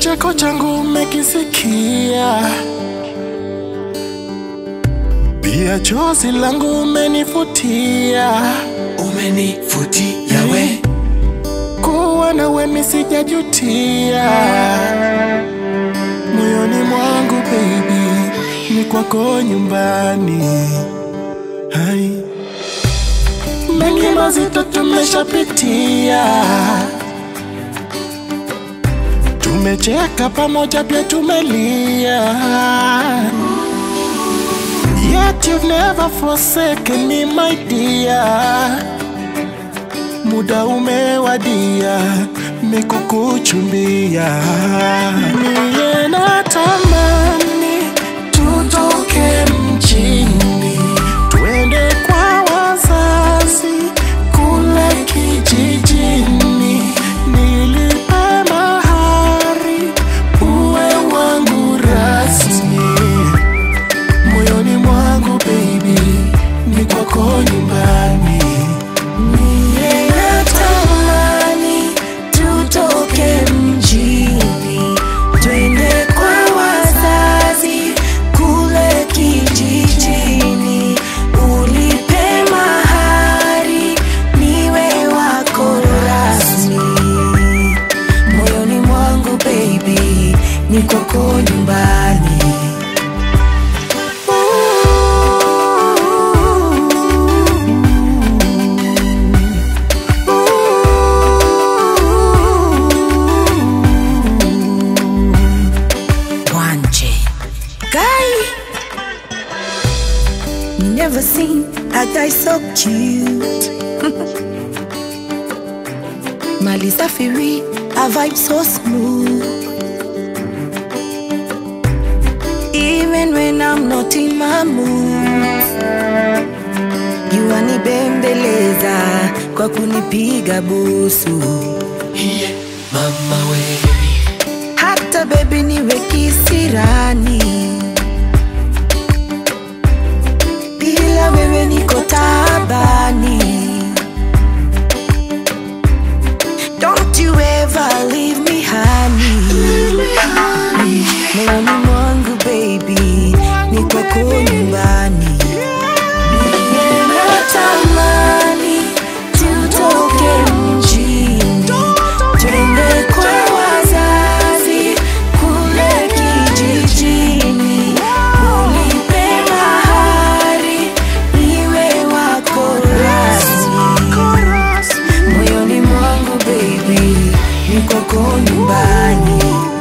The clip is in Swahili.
kicheko changu umekisikia, pia chozi langu umenifutia. umenifutia we Kuwa nawe mimi sijajutia, moyoni mwangu baby, ni kwako nyumbani. Hai, mengi mazito tumeshapitia, tumecheka pamoja, pia tumelia. Yet you've never forsaken me my dear muda umewadia mikukuchumbia niye natamani tutoke mjini twende kwa wazazi kule kijijini nilipe mahari uwe wangu rasmi moyoni mwangu baby ni kwako nyumbani Ninatamani tutoke mjini twende kwa wazazi kule kijijini, ulipe mahari niwe wako rasmi. Moyoni mwangu baby, ni kwako nyumbani. Wanje. Guy, me never seen a guy so cute. Mali Safiri, a vibe so smooth. Even when I'm not in my mood, you wanibembeleza kwa kunipiga busu. iye mama we hata bebi niwe kisirani, bila wewe niko tabani. Don't you ever leave me honey. Moyoni mwangu baby, ni kwako nyumbani. Ninatamani tutoke mjini twende kwa wazazi kule kijijini, ulipe mahari niwe wako rasmi. Moyoni mwangu baby, ni kwako nyumbani.